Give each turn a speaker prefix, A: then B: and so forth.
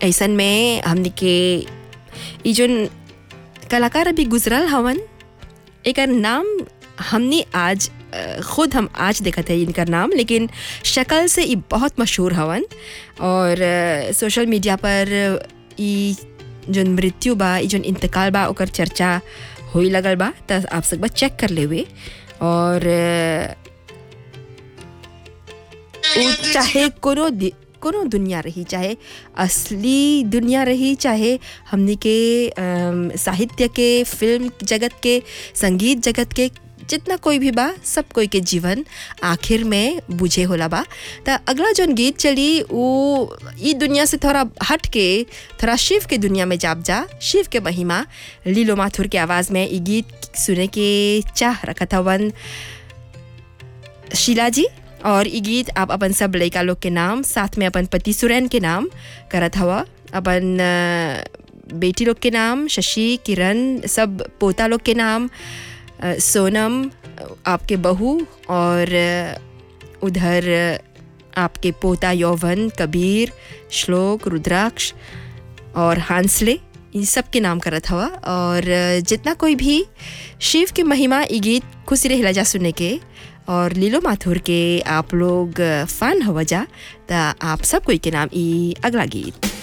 A: ऐसन में हमने के ई जोन कलाकार अभी गुजरल हवन एकर नाम हमने आज अ, खुद हम आज देखत है इनकर नाम लेकिन शक्ल से ई बहुत मशहूर हवन और अ, सोशल मीडिया पर ई जोन मृत्यु बा ई जोन इंतकाल बा ओकर चर्चा होई लगल बा त आप सब बा चेक कर लेवे और अ, उ चाहे कोनो दि- कोनो दुनिया रही चाहे असली दुनिया रही चाहे हमने के अम, साहित्य के फिल्म जगत के संगीत जगत के जितना कोई भी बा सब कोई के जीवन आखिर में बुझे होला बा त अगला जोन गीत चली वो ई दुनिया से थोड़ा हट के थोड़ा शिव के दुनिया में जाप जा शिव के महिमा लीलो माथुर के आवाज़ में ई गीत सुने के चाह रखा था वन शीला जी और ई गीत आप अपन सब लड़का लोग के नाम साथ में अपन पति सुरैन के नाम करत हवा अपन अ, बेटी लोग के नाम शशि किरण सब पोता लोग के नाम अ, सोनम अ, आपके बहू और अ, उधर अ, आपके पोता यौवन कबीर श्लोक रुद्राक्ष और हांसले इन सब के नाम करत हवा और अ, जितना कोई भी शिव की महिमा ई गीत खुशी रहेला जा सुने के और लीलो माथुर के आप लोग फन हवा जा त आप सब कोई के नाम ई अगला गीत